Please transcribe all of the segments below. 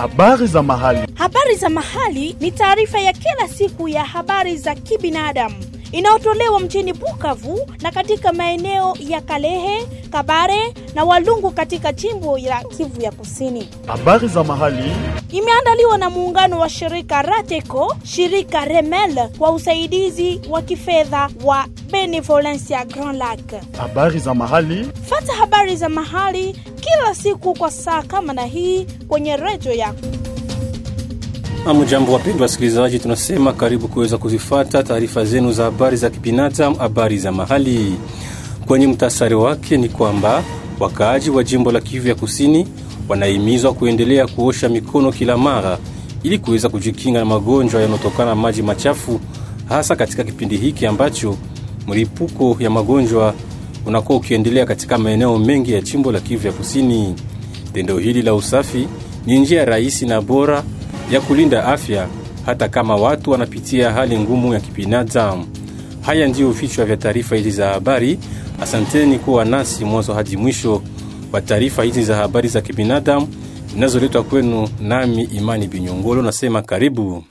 Habari za mahali. Habari za mahali ni taarifa ya kila siku ya habari za kibinadamu inayotolewa mjini Bukavu na katika maeneo ya Kalehe, Kabare na Walungu katika jimbo la Kivu ya Kusini. Habari za mahali. Imeandaliwa na muungano wa shirika Rateco, shirika Remel kwa usaidizi wa kifedha wa Benevolencia Grand Lac. Habari za mahali. Fata habari za mahali kila siku kwa saa kama na hii kwenye redio yako. Amjambo wapendwa wasikilizaji, tunasema karibu kuweza kuzifata taarifa zenu za habari za kibinadamu, habari za mahali. Kwenye mtasari wake ni kwamba wakaaji wa jimbo la Kivu ya Kusini wanahimizwa kuendelea kuosha mikono kila mara ili kuweza kujikinga na magonjwa yanayotokana na maji machafu, hasa katika kipindi hiki ambacho mlipuko ya magonjwa unakuwa ukiendelea katika maeneo mengi ya jimbo la Kivu ya Kusini. Tendo hili la usafi ni njia rahisi na bora ya kulinda afya hata kama watu wanapitia hali ngumu ya kibinadamu. Haya ndiyo vichwa vya taarifa hizi za habari. Asanteni kuwa nasi mwanzo hadi mwisho wa taarifa hizi za habari za kibinadamu zinazoletwa kwenu nami Imani Binyongolo. Nasema karibu.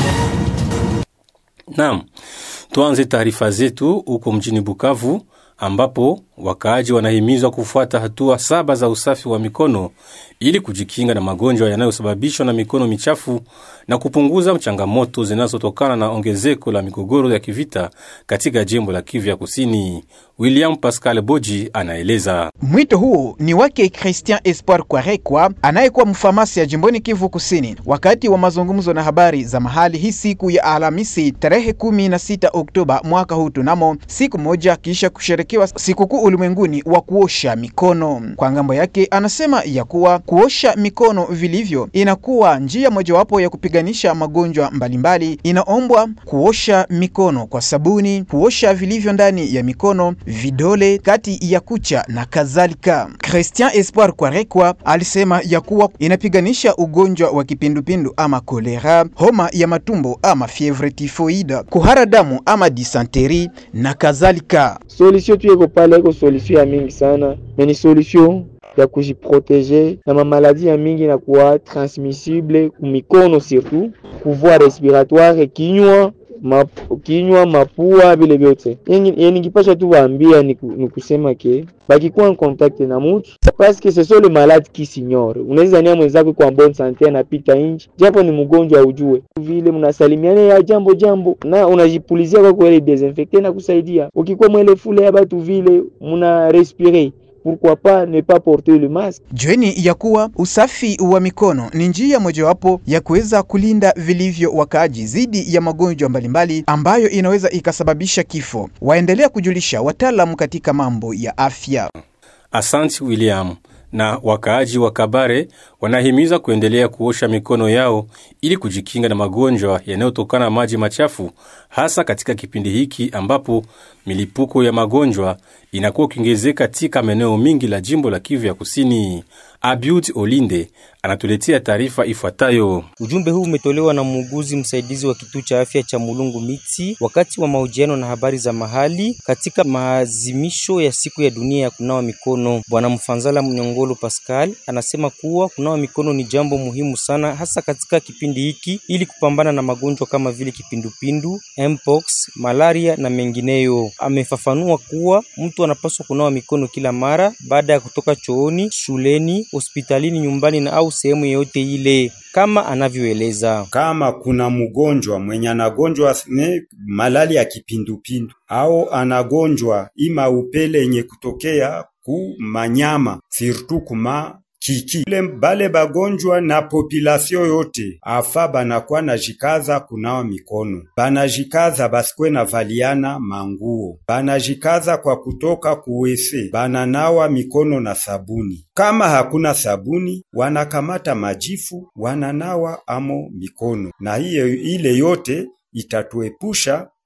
Naam, tuanze taarifa zetu huko mjini Bukavu ambapo wakaaji wanahimizwa kufuata hatua saba za usafi wa mikono ili kujikinga na magonjwa yanayosababishwa na mikono michafu na kupunguza changamoto zinazotokana na ongezeko la migogoro ya kivita katika jimbo la Kivu ya Kusini. William Pascal Boji anaeleza. Mwito huu ni wake Christian Espoir Kwarekwa anayekuwa mfamasi ya jimboni Kivu Kusini wakati wa mazungumzo na habari za mahali hii siku ya Alhamisi tarehe 16 Oktoba mwaka huu tunamo siku moja kisha kusherekewa sikukuu ulimwenguni wa kuosha mikono. Kwa ngambo yake, anasema ya kuwa kuosha mikono vilivyo inakuwa njia mojawapo ya kupiganisha magonjwa mbalimbali. Inaombwa kuosha mikono kwa sabuni, kuosha vilivyo ndani ya mikono, vidole, kati ya kucha na kadhalika. Christian Espoir Kwarekwa alisema ya kuwa inapiganisha ugonjwa wa kipindupindu ama kolera, homa ya matumbo ama fievre typhoide, kuhara damu ama disanteri na kadhalika. Solution tu iko pale, iko solution ya mingi sana, mais ni solution ya kujiproteger na mamaladi ya mingi na kuwa transmissible kumikono, surtout kuvua respiratoire, kinywa ma, kinywa mapua, vile vyote. Ningipasha tu waambia ni, ni kusema ke bakikuwa en contact na mutu parce que ce sont les malades qui s'ignore. Unaweza nia mwenzako kwa bonne sante anapita nje, japo ni mgonjwa ujue vile mnasalimiana ya jambo jambo, na unajipulizia kwa kweli desinfecte na kusaidia. Ukikuwa mwele fule ya batu vile muna respire Pourquoi pas ne pas porter le masque. Jueni ya kuwa usafi wa mikono ni njia mojawapo ya kuweza kulinda vilivyo wakaaji dhidi ya magonjwa mbalimbali ambayo inaweza ikasababisha kifo. Waendelea kujulisha wataalamu katika mambo ya afya. Asante William. Na wakaaji wa Kabare wanahimiza kuendelea kuosha mikono yao ili kujikinga na magonjwa yanayotokana na maji machafu, hasa katika kipindi hiki ambapo milipuko ya magonjwa inakuwa ukiongezeka katika maeneo mingi la jimbo la Kivu ya Kusini. Abiud Olinde anatuletea taarifa ifuatayo. Ujumbe huu umetolewa na muuguzi msaidizi wa kituo cha afya cha Mulungu Miti wakati wa mahojiano na habari za mahali katika maazimisho ya siku ya dunia ya kunawa mikono. Bwana Mfanzala Mnyongolo Pascal anasema kuwa kunawa mikono ni jambo muhimu sana, hasa katika kipindi hiki ili kupambana na magonjwa kama vile kipindupindu, mpox, malaria na mengineyo. Amefafanua kuwa mtu anapaswa kunawa mikono kila mara baada ya kutoka chooni, shuleni, hospitalini, nyumbani na au sehemu yoyote ile kama anavyoeleza. Kama kuna mgonjwa mwenye anagonjwa ne malali ya kipindupindu au anagonjwa ima upele yenye kutokea ku manyama sirtu kuma kiki ile bale bagonjwa na population yote afa banakuwa na jikaza kunawa mikono, banajikaza basikwe na valiana manguo, banajikaza kwa kutoka kuwese, bananawa mikono na sabuni. Kama hakuna sabuni, wanakamata majifu wananawa amo mikono, na hiyo ile yote itatuepusha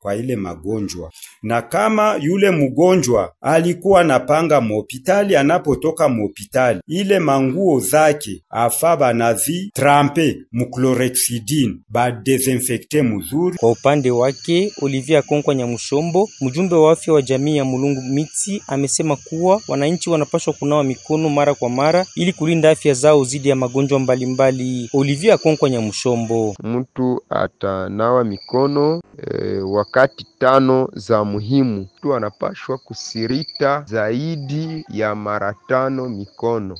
kwa ile magonjwa, na kama yule mgonjwa alikuwa napanga muhopitali, anapotoka muhopitali ile manguo zake afa banazi trampe muchlorhexidine badesinfekte muzuri. Kwa upande wake Olivier Akonkwa Nyamushombo, mjumbe wa afya wa jamii ya Mulungu Miti, amesema kuwa wananchi wanapaswa kunawa mikono mara kwa mara ili kulinda afya zao dhidi ya magonjwa mbalimbali. Olivier Akonkwa Nyamushombo: mtu atanawa mikono e, wakati tano za muhimu. Mtu anapashwa kusirita zaidi ya mara tano mikono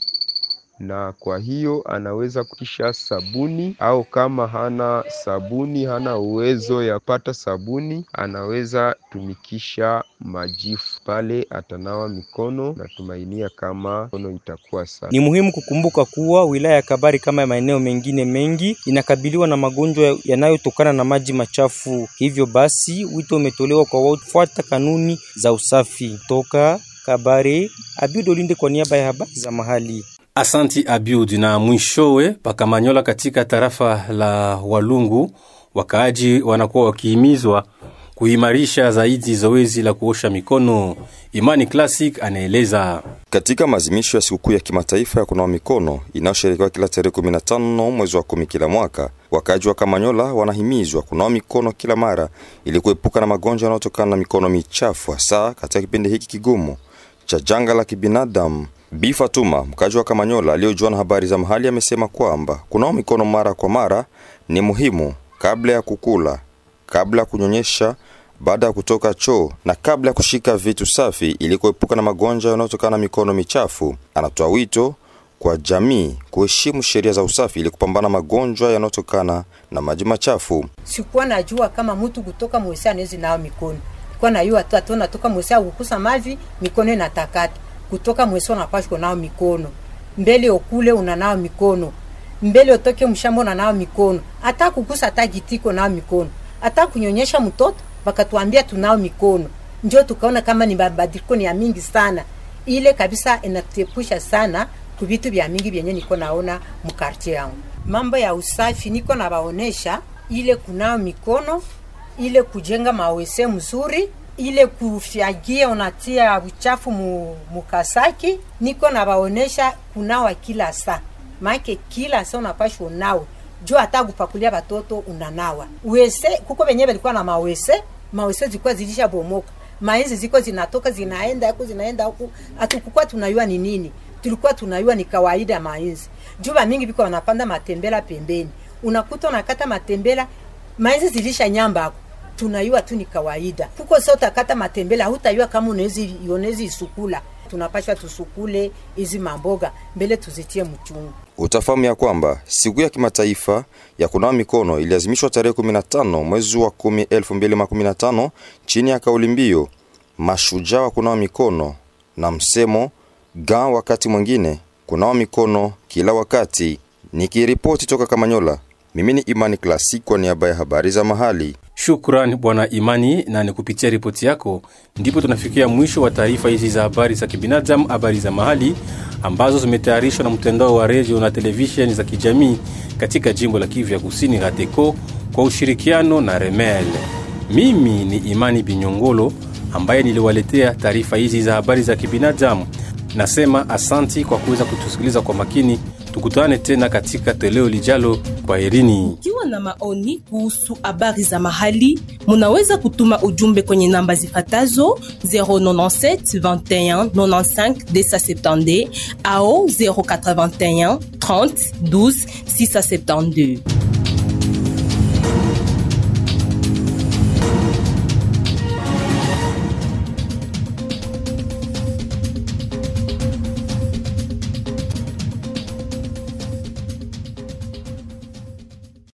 na kwa hiyo anaweza kutisha sabuni au kama hana sabuni, hana uwezo ya pata sabuni, anaweza tumikisha majifu pale, atanawa mikono. Natumainia kama mikono itakuwa safi. Ni muhimu kukumbuka kuwa wilaya ya Kabari kama maeneo mengine mengi inakabiliwa na magonjwa yanayotokana na maji machafu. Hivyo basi, wito umetolewa kwa wafuata kanuni za usafi. Toka Kabare, Abiud Olinde kwa niaba ya habari za mahali. Asanti Abiud. Na mwishowe pakamanyola katika tarafa la Walungu, wakaaji wanakuwa wakihimizwa kuimarisha zaidi zoezi la kuosha mikono. Imani Classic anaeleza. Katika maazimisho ya sikukuu ya kimataifa ya kunawa mikono inayosherekewa kila tarehe 15 mwezi wa kumi kila mwaka, wakaaji wa Kamanyola wanahimizwa kunawa mikono kila mara ili kuepuka na magonjwa yanayotokana na mikono michafu, hasa katika kipindi hiki kigumu cha janga la kibinadamu. Bi Fatuma, mkaji wa Kamanyola aliyojua na habari za mahali, amesema kwamba kunawa mikono mara kwa mara ni muhimu kabla ya kukula, kabla ya kunyonyesha, baada ya kutoka choo na kabla ya kushika vitu safi ili kuepuka na magonjwa yanayotokana na mikono michafu. Anatoa wito kwa jamii kuheshimu sheria za usafi ili kupambana magonjwa yanayotokana na maji machafu. Sikuwa najua kama mtu kutoka mwesi anawezi nao mikono, kwa najua tu atona toka mwesi akukusa mavi mikono inatakata kutoka mwesi unapashwa nao mikono mbele okule unanao mikono mbele otoke mshamba unanao mikono hata kukusa hata kitiko nao mikono hata kunyonyesha mtoto bakatuambia tunao mikono njo tukaona kama ni mabadiliko ni ya mingi sana ile kabisa inatepusha sana kuvitu vya mingi vyenye niko naona mkartie yangu mambo ya usafi niko nabaonesha ile kunao mikono ile kujenga mawese mzuri ile kufyagia unatia uchafu mu, mukasaki niko nabaonesha kunawa kila saa maake kila saa unapashwa unawe juu hata kupakulia batoto unanawa wese kuko venye balikuwa na mawese mawese zilikuwa zilisha bomoka mainzi ziko zinatoka zinaenda huku zinaenda huku hatukukuwa tunayua ni nini tulikuwa tunayua ni kawaida mainzi juu mingi biko wanapanda matembela pembeni unakuta unakata matembela mainzi zilisha nyamba hapo tunayua tu ni kawaida kuko sa utakata matembele hutayua kama unawezi unawezi isukula tunapashwa tusukule hizi mamboga mbele tuzitie mchungu Utafahamu ya kwamba siku ya kimataifa ya kunawa mikono iliazimishwa tarehe 15 mwezi wa 10 2015 chini ya kauli mbiu mashujaa wa kunawa mikono na msemo ga wakati mwingine kunawa mikono kila wakati. Nikiripoti toka Kamanyola, mimi ni Imani Klasik kwa niaba ya habari za mahali. Shukran Bwana Imani, na ni kupitia ripoti yako ndipo tunafikia mwisho wa taarifa hizi za habari za kibinadamu, habari za mahali ambazo zimetayarishwa na mtandao wa redio na televisheni za kijamii katika jimbo la Kivu ya Kusini, RATECO, kwa ushirikiano na Remel. Mimi ni Imani Binyongolo ambaye niliwaletea taarifa hizi za habari za kibinadamu. Nasema asanti kwa kuweza kutusikiliza kwa makini. Tukutane tena katika toleo lijalo. Kwa herini. Ikiwa na maoni kuhusu habari za mahali, munaweza kutuma ujumbe kwenye namba zifatazo 097 21 95 270 au 081 30 12 672.